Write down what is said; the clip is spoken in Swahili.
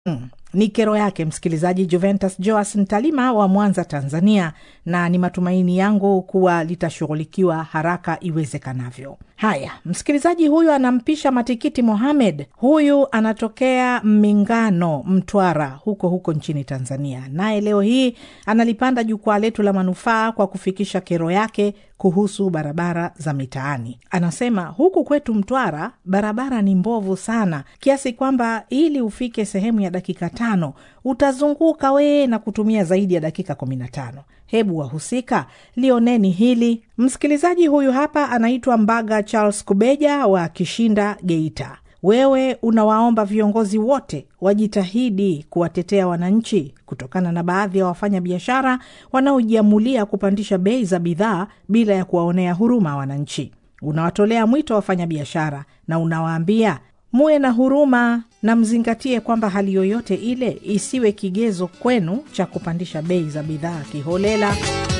Mm. Ni kero yake msikilizaji Juventus Joas Ntalima wa Mwanza, Tanzania, na ni matumaini yangu kuwa litashughulikiwa haraka iwezekanavyo. Haya, msikilizaji huyu anampisha Matikiti Mohamed. Huyu anatokea Mingano, Mtwara, huko huko nchini Tanzania, naye leo hii analipanda jukwaa letu la manufaa kwa kufikisha kero yake kuhusu barabara za mitaani. Anasema huku kwetu Mtwara barabara ni mbovu sana, kiasi kwamba ili ufike sehemu ya dakika tano utazunguka wee na kutumia zaidi ya dakika kumi na tano. Hebu wahusika lioneni hili. Msikilizaji huyu hapa anaitwa Mbaga Charles Kubeja wa Kishinda, Geita. Wewe unawaomba viongozi wote wajitahidi kuwatetea wananchi kutokana na baadhi ya wafanya biashara wanaojiamulia kupandisha bei za bidhaa bila ya kuwaonea huruma wananchi. Unawatolea mwito wafanya biashara na unawaambia muwe na huruma na mzingatie kwamba hali yoyote ile isiwe kigezo kwenu cha kupandisha bei za bidhaa kiholela.